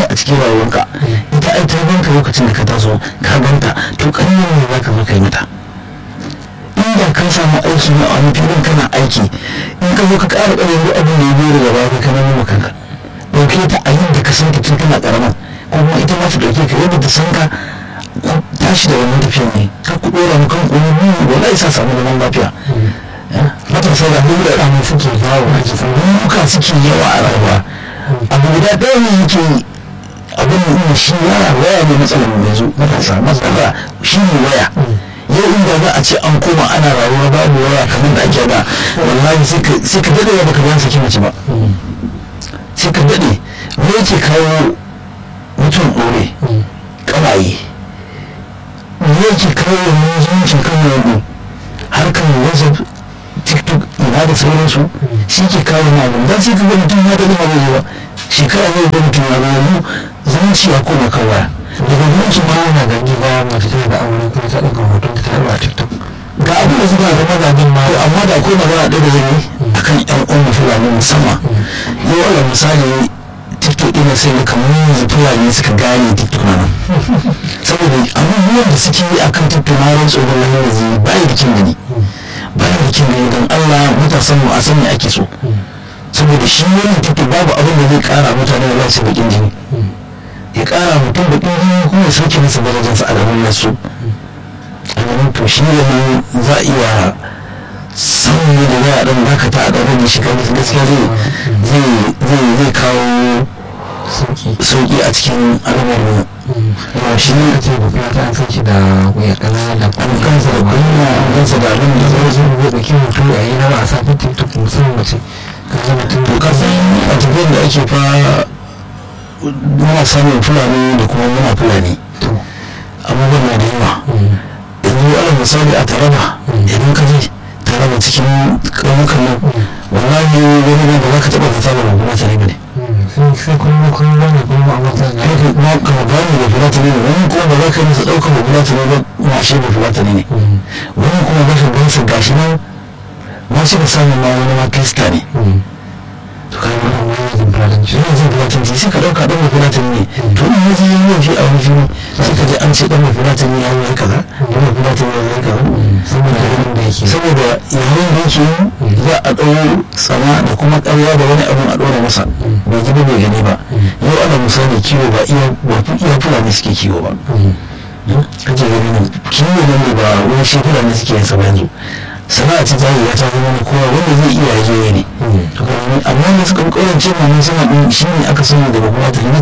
a cikin rayuwarka ita ai ta ganka lokacin da ka taso ka ganta to ƙanyen ne za ka zo ka yi mata inda ka samu aiki ne a wani filin kana aiki in ka zo ka ƙara ƙarfi abin da ya biyo daga baya ka kana nuna kanka ɗauke ta a yadda ka san ta tun kana ƙarama ko kuma ita ma ta ɗauke ka yadda ta san ka tashi da wannan tafiyan ne ka ku ɗora mu kan ƙuni mu wala isa samu zaman lafiya matasa da duk da ɗamu suke yawo a jikin duka suke yawa a rayuwa abu guda ɗaya ne yake abin da shi waya waya ne matsalar mai zo matasa matsala shi ne waya yau inda za a ce an koma ana rayuwa babu waya kamar da ake da wallahi sai ka daɗe baka ga saki mace ba sai ka daɗe me yake kawo mutum ɗore ƙawaye me yake kawo wannan zumuncin kan wani harkar whatsapp tiktok ina da sauransu shi ke kawo na abin don sai ka ga mutum ya daɗe ma zai ba shekara ne da mutum ya ga yanzu zumunci ya koma kan waya daga zumunci ma yana gani ba mace tana da aure kuma ta ɗauka hoton ta tarba a tiktok ga abin da suka da mazajen ma amma da akwai magana ɗaya da zai yi akan yan uwan fulani musamman yau ala misali tiktok ɗin sai ga kamar yanzu fulani suka gane tiktok na nan saboda abubuwan da suke yi akan tiktok na ran tsoron lahar da zai bayi da kin gani bayi da kin gani don allah matasan mu a sani ake so saboda shi wannan tiktok babu abin da zai kara mutane da za su bakin jini ya kara mutum bakin jini kuma ya sauke masa darajarsa a gaban nasu a gaban to shi ne za a iya samun da za a dan dakata a ɗan rage shiga gaskiya zai zai kawo sauki a cikin al'amarin yawa shi ne a ce ba ta an sanci da wuya ƙanana da an kansa da kunya an kansa da abin da zai zai zai ɗauki mutum a yi na ba a sa tiktok musamman mace ka ga mutum to ka san a tafiyar da ake fa muna samun fulani da kuma muna fulani to abubuwan na da yawa yanzu ala misali a taraba idan ka je taraba cikin ƙauyukan nan wallahi wani nan ba za ka taɓa zata ba kuma tare ba ne sai sai kuma kuma ne kuma a mata na kai kuma ka gane da fulata ne wani kuma ba za ka yi masa ɗaukar da fulata ne ba mashe da fulata ne wani kuma ba shi gansa gashi nan ma shi ka samu ma wani ma krista ne to kai wani wani jin fulatanci yana jin fulatanci sai ka ɗauka ɗan mafulatan ne to in yaji yin laifi a wani fili sai ka ji an ce ɗan mafulatan ne ya yi kaza ɗan mafulatan ne ya yi kaza saboda ganin da yake saboda yayin da yake yi za a ɗau tsama da kuma ƙarya da wani abin a ɗora masa bai ji ba bai gani ba yau ana misali kiwo ba iya ba iya fulani suke kiwo ba kaje gani nan kiwo nan da ba wani shi fulani suke yin sa ba yanzu sana'a ta zai ya ta zama na kowa wanda zai iya yaje ne amma da suka bi ƙauyen ce ma mun sama ɗin shi ne aka sani daga kuma ta